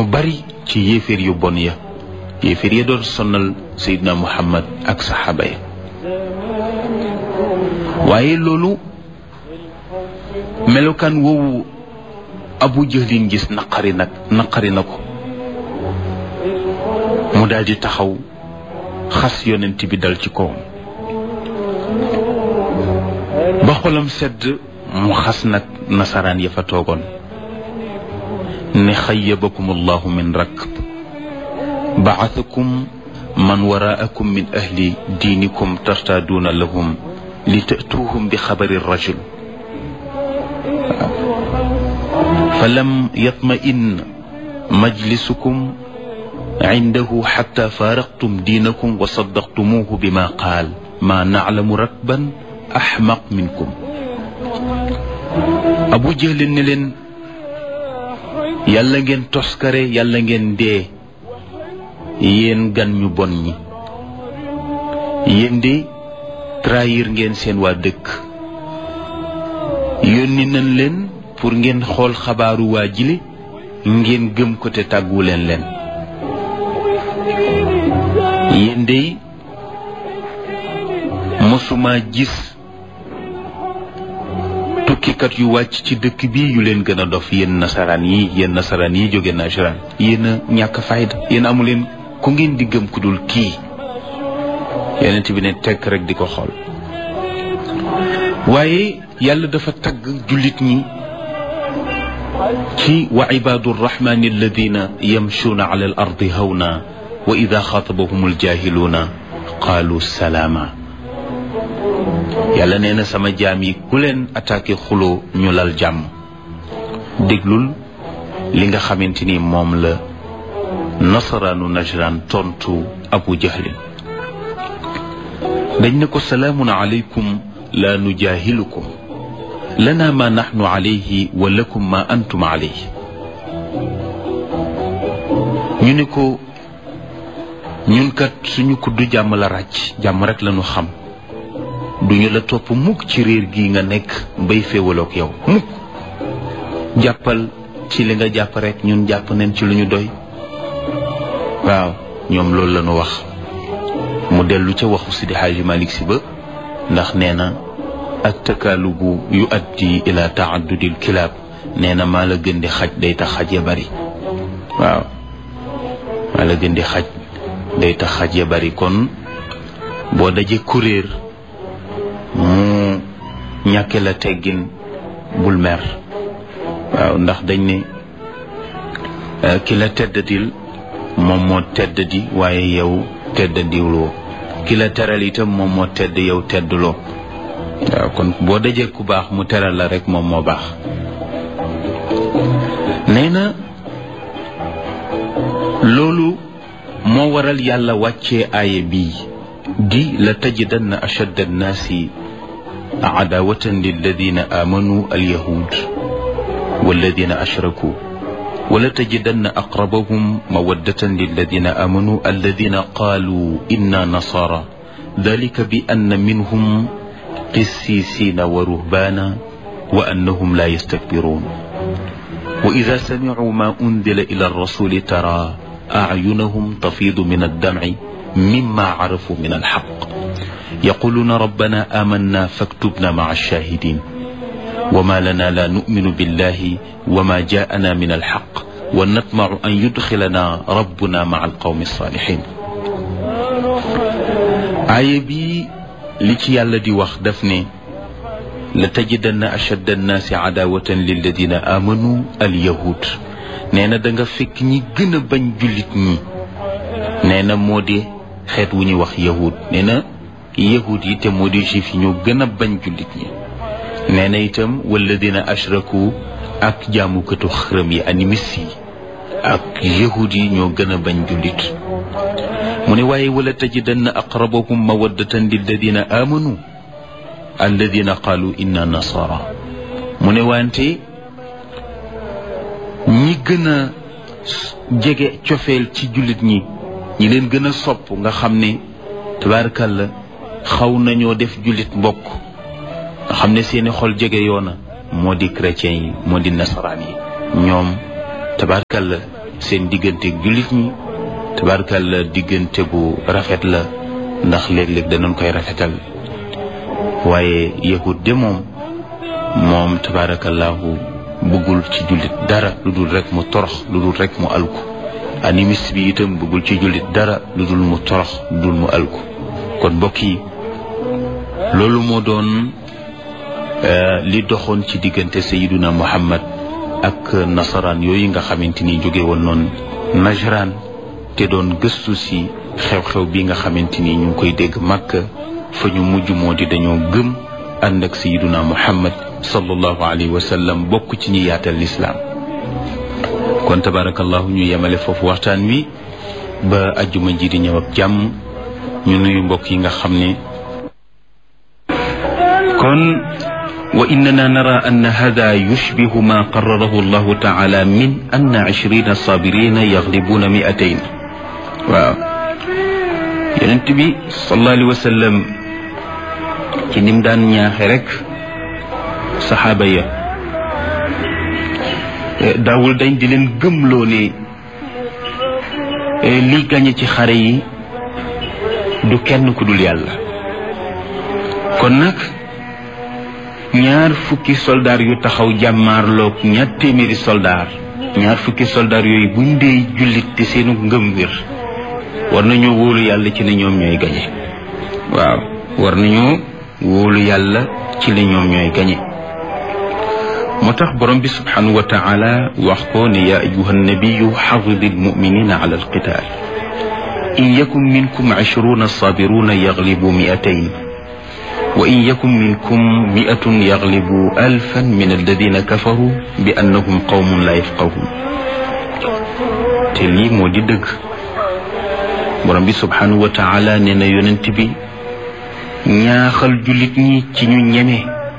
bari ci yéeféer yu bon ya yéeféer ya doon sonnal Seydina Muhammad ak saxaaba ya waaye loolu melokaan woowu Abu Jahlin gis naqari nag naqari na ko mu daal di taxaw xas yonent bi dal ci kawam ba xolam sedd mu xas nag nasaraan ya fa toogoon ne xayyabakum allahu min rakb bacasakum man waraakum min ahli diinikum tartaaduuna lahum li tatuuhum bi xabari rajul fa lam yatma'in majlisukum cindahu xatta faaraqtum diinakum wa saddaqtumuuhu bima qaal maa naclamu rakban axmaq minkum abu jahlin ne leen yàlla ngeen toskare yàlla ngeen dee yéen gan ñu bon ñi yéen de trahir ngeen seen waa dëkk yónni nañ leen pour ngeen xool xabaaru waa jile ngeen gëm ko te tàggu leen leen yéen de mosuma gis tukkikat yu wàcc ci dëkk bi yu leen gën a dof yéen nasaraan yi yéen nasaraan yi jóge nasaraan yéen a ñàkk fayda yéen amu leen ku ngeen di gëm ku dul kii yonent bi ne tekk rek di ko xool waaye yàlla dafa tagg jullit ñi ci wa ibaadu rrahmani alladina yamshuuna ala al ardi hawna wa ida xaatabahum aljahiluuna qaalu salaama yàlla nee na sama jaam yi ku leen attaqué xuloo ñu lal jàmm déglul li nga xamante ni moom la nasaraanu najran tontu abu jahlin dañ ne ko salaamun aleykum laa nujaahilukum lana ma naxnu alayhi wa lakum ma antum alayhi ñu ne ko ñun kat suñu kuddu jàmm la ràcc jàmm rek lañu xam duñu la topp mukk ci réer gi nga nekk bay féewaloog yow mukk jàppal ci li nga jàpp rek ñun jàpp nañ ci lu ñu doy waaw ñoom loolu la ñu wax mu dellu ca waxu Sidi Xaaji Malik Si ba ndax nee na ak takaalubu yu addi ila taaddudil kilaab nee na maa la gën di xaj day tax xaj ya bari waaw maa la gën di xaj day tax xaj ya bari kon boo dajee kuréer mu ñàkke la teggin bul mer waaw ndax dañ ne ki la teddadil moom moo teddadi waaye yow teddadiwloo ki la teral itam moom moo tedd yow teddloo waaw kon boo dajee ku baax mu teral la rek moom moo baax nee na loolu moo waral yàlla wàccee aaya bii di la tajidanna ashadda annaasi عداوة للذين آمنوا اليهود والذين أشركوا ولتجدن أقربهم مودة للذين آمنوا الذين قالوا إنا نصارى ذلك بأن منهم قسيسين ورهبانا وأنهم لا يستكبرون وإذا سمعوا ما أنزل إلى الرسول ترى أعينهم تفيض من الدمع مما عرفوا من الحق يقولون ربنا آمنا فاكتبنا مع الشاهدين وما لنا لا نؤمن بالله وما جاءنا من الحق ونطمع أن يدخلنا ربنا مع القوم الصالحين آية بي لتي يالا دي واخ دفني لتجدن أشد الناس عداوة للذين آمنوا اليهود نينا دنگا فك ني گنا bañ julit ñi neena modi xeet wu ñuy wax yahud neena yahud yi te moo di juif yi ñoo gën a bañ jullit ñi nee na itam walladina ashraku ak jaamukatu xërëm yi animis yi ak yahud yi ñoo gën a bañ jullit mu ne waaye wala tajidanna aqrabahum mawaddatan lilladina amanu alladina qaalu inna nasara mu ne wante ñi gën a jege cofeel ci jullit ñi ñi leen gën a sopp nga xam ne tabaarakalla xaw nañoo def jullit mbokk nga xam ne seeni xol jege yoona moo di chrétien yi moo di nasaraan yi ñoom tabarkalla seen diggante jullit ñi tabarakalla diggante bu rafet la ndax léeg-léeg danañ koy rafetal waaye yahud de moom moom tabarakallahu bëggul ci jullit dara lu dul rek mu torox lu dul rek mu alku animiste bi itam bëggul ci jullit dara lu dul mu torox lu dul mu alku kon mbokk yi loolu moo doon li doxoon ci diggante sayiduna muhammad ak nasaraan yooyu nga xamante ni jóge woon noonu najraan te doon gëstu si xew-xew bi nga xamante ni ñu ngi koy dégg màkk fa ñu mujj moo di dañoo gëm ànd ak sayiduna muhammad sallallahu alayhi wa sallam bokk ci ñi yaatal lislaam kon tabarakallahu ñu yemale foofu waxtaan wi ba ajjuma ji di ñëw ak jàmm ñu nuyu mbokk yi nga xam ne kon wa innana nara anna hada yushbihu ma qararahu allahu taala min anna ishrina sabirina yaglibuna miatayn waaw yonent bi sallallahu alayhi wa sallam ci nim daan ñaaxe rek saxaaba ya daawul dañ di leen gëmloo ne li gañe ci xare yi du kenn ku dul yàlla kon nag ñaar fukki soldaar yu taxaw jàmmaarloog ñaar téeméeri soldaar ñaar fukki soldaar yooyu buñ dee jullit te seenu ngëm wér war nañoo wóolu yàlla ci ne ñoom ñooy gañe waaw war nañoo wóolu yàlla ci ne ñoom ñooy gañe moo tax borom bi subhanahu wa taala wax ko ne yaa ayuha nabiyu xafidi almuminina ala alqital in yakun minkum ishruna sabiruna yaglibu miatayn wa in yakun minkum miatun yaglibu alfan min alladina kafaru bi annahum qawmun la yafqahun te lii moo di dëgg borom bi subhanahu wa taala nee na yonent bi ñaaxal jullit ñi ci ñu ñeme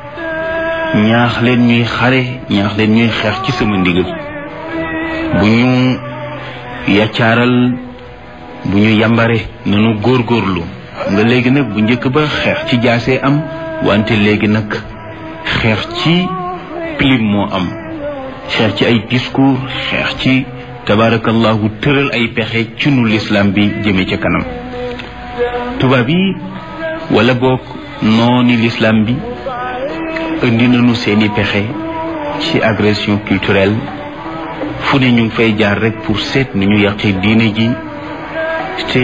ñaax leen ñuy xare ñaax leen ñuy xeex ci sama ndigal bu ñu yaccaaral bu ñu yambare nanu góorgóorlu xam nga léegi nag bu njëkk ba xeex ci jaasee am wante léegi nag xeex ci pilim moo am xeex ci ay discours xeex ci tabaarakallahu tëral ay pexe ci nu lislaam bi jëme ca kanam tubaab yi wala boog nooni lislaam bi indi nañu seeni pexe ci agression culturelle fu ne ñu ngi fay jaar rek pour seet ni ñu yàqee diine ji te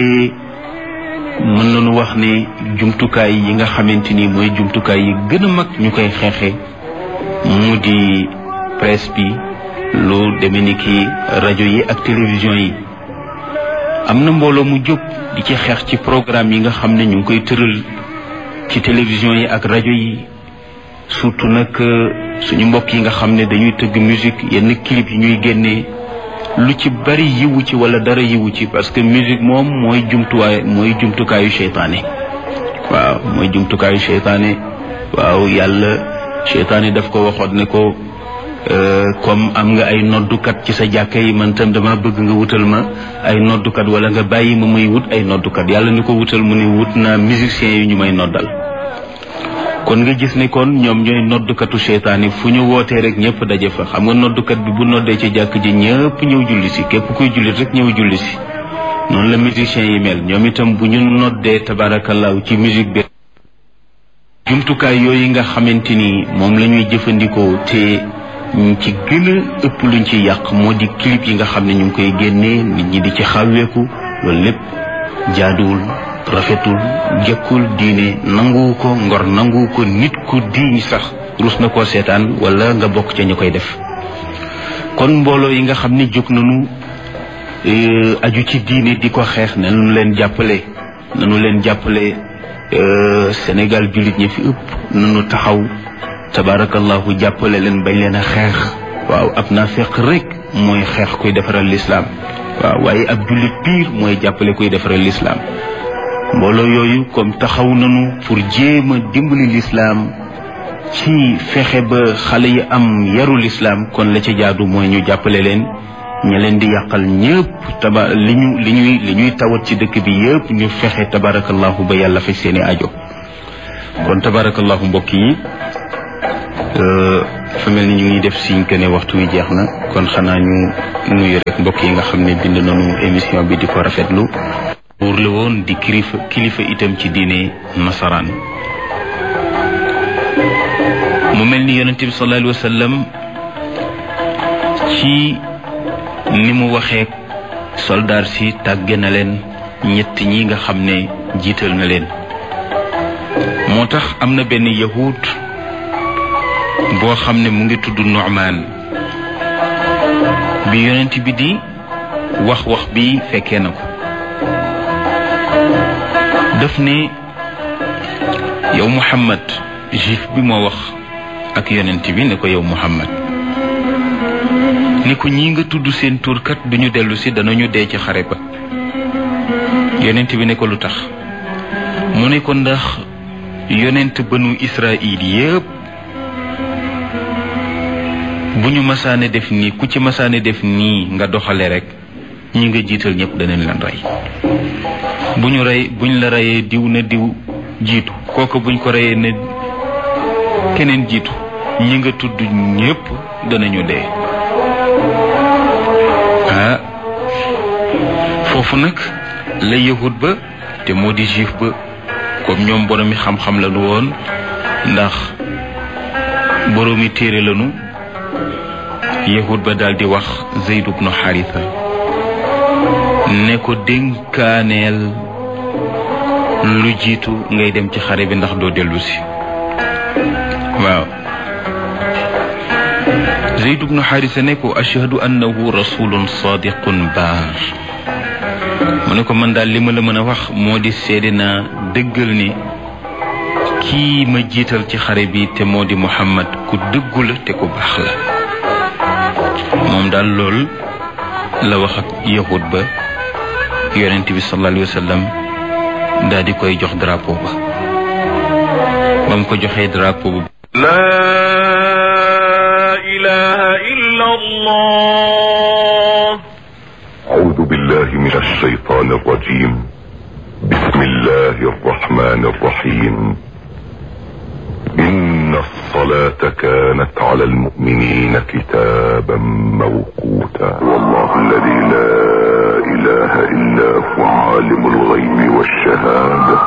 mën nañu wax ne jumtukaay yi nga xamante ni mooy jumtukaay yi gën a mag ñu koy xeexe mu di presse bi lu demee ni ki rajo yi ak télévision yi am na mbooloo mu jóg di ci xeex ci programme yi nga xam ne ñu ngi koy tëral ci télévision yi ak rajo yi surtout nag suñu mbokk yi nga xam ne dañuy tëgg musique yenn clip yi ñuy génnee lu ci bari yiwu ci wala dara yiwu ci parce que musique moom mooy jumtuwaay mooy jumtukaayu seytaane waaw mooy jumtukaayu seytaane waaw yàlla seytaane daf ko waxoon ne ko comme am nga ay noddukat ci sa jàkka yi man tam dama bëgg nga wutal ma ay noddukat wala nga bàyyi ma muy wut ay noddukat yàlla ni ko wutal mu ne wut naa musiciens yi ñu may noddal kon nga gis ne kon ñoom ñooy noddukatu seytaane fu ñu wootee rek ñëpp daje fa xam nga noddukat bi bu noddee ci jàkk ji ñëpp ñëw julli si képp kuy jullit rek ñëw julli si noonu la musiciens yi mel ñoom itam bu ñu noddee tabaarakallaahu ci musique bi jumtukaay yooyu nga xamante ni moom la ñuy jëfandikoo te ñu ci gën a ëpp luñ ci yàq moo di clip yi nga xam ne ñu ngi koy génnee nit ñi di ci xawweeku loolu lépp jaaduwul rafetul jëkkul diine nanguwu ko ngor nanguwu ko nit ku diiñ sax rus na koo seetaan wala nga bokk ca ñu koy def kon mbooloo yi nga xam ne jóg nañu aju ci diine di ko xeex nanu leen jàppale nanu leen jàppale Sénégal jullit ñi fi ëpp nanu taxaw tabaarakallahu jàppale leen bañ leen a xeex waaw ab naa fekk rek mooy xeex kuy defaral lislaam waaw waaye ab jullit piir mooy jàppale kuy defaral lislaam mbooloo yooyu comme taxaw nañu pour jéem a dimbali lislaam ci fexe ba xale yi am yaru lislaam kon la ca jaadu mooy ñu jàppale leen ña leen di yàqal ñëpp taba li ñu li ñuy li ñuy tawat ci dëkk bi yëpp ñu fexe tabarakallahu ba yàlla faj seeni ajo kon tabarakallahu mbokk yi dafa mel ni ñu ngi def siñ que ne waxtu wi jeex na kon xanaa ñu nuyu rek mbokk yi nga xam ne bind nañu émission bi di ko rafetlu buur la woon di kilifa kilifa itam ci diine nasaraan mu mel ni yonent bi sallallahu alayhi wa sallam ci ni mu waxee soldaar si tàgge na leen ñett ñi nga xam ne jiital na leen moo tax am na benn yahud boo xam ne mu ngi tudd Nu'man bi yonent bi di wax wax bi fekkee na ko daf ne yow Muhammad juif bi moo wax ak yonent bi ne ko yow Muhammad ni ko ñi nga tudd seen turkat duñu dellu si danañu dee ci xare ba yonent bi ne ko lu tax mu ne ko ndax yonent banu Israil yépp bu ñu masaane def nii ku ci masaane def nii nga doxale rek ñi nga jiital ñëpp danañ leen rey bu ñu rey buñ la reyee diw na diw jiitu kooku buñ ko reyee ne keneen jiitu ñi nga tudd ñëpp danañu dee ah foofu nag la yahud ba te moo di juif ba comme ñoom boroomi xam-xam la nu woon ndax boroomi téere lanu yahud ba daal di wax Zayd ibnu Haritha ne ko dénkaaneel lu jiitu ngay dem ci xare bi ndax doo dellu si waaw Zayd ibnu Haritha ne ko ashhadu annahu rasulun sadiqun baar mu ne ko man daal li ma la mën a wax moo di seede naa dëggal ni kii ma jiital ci xare bi te moo di Muhammad ku dëggu la te ku baax la moom daal lool la wax ak yahud ba yonent bi sallallahu alayhi wa sallam daal di koy jox drapeau ba ba mu ko joxee drapeau ba لا إله إلا الله أعوذ بالله من الشيطان الرجيم بسم الله الرحمن الرحيم إن الصلاة كانت على المؤمنين كتابا موقوتا والله الذي لا إله إلا هو عالم الغيب والشهادة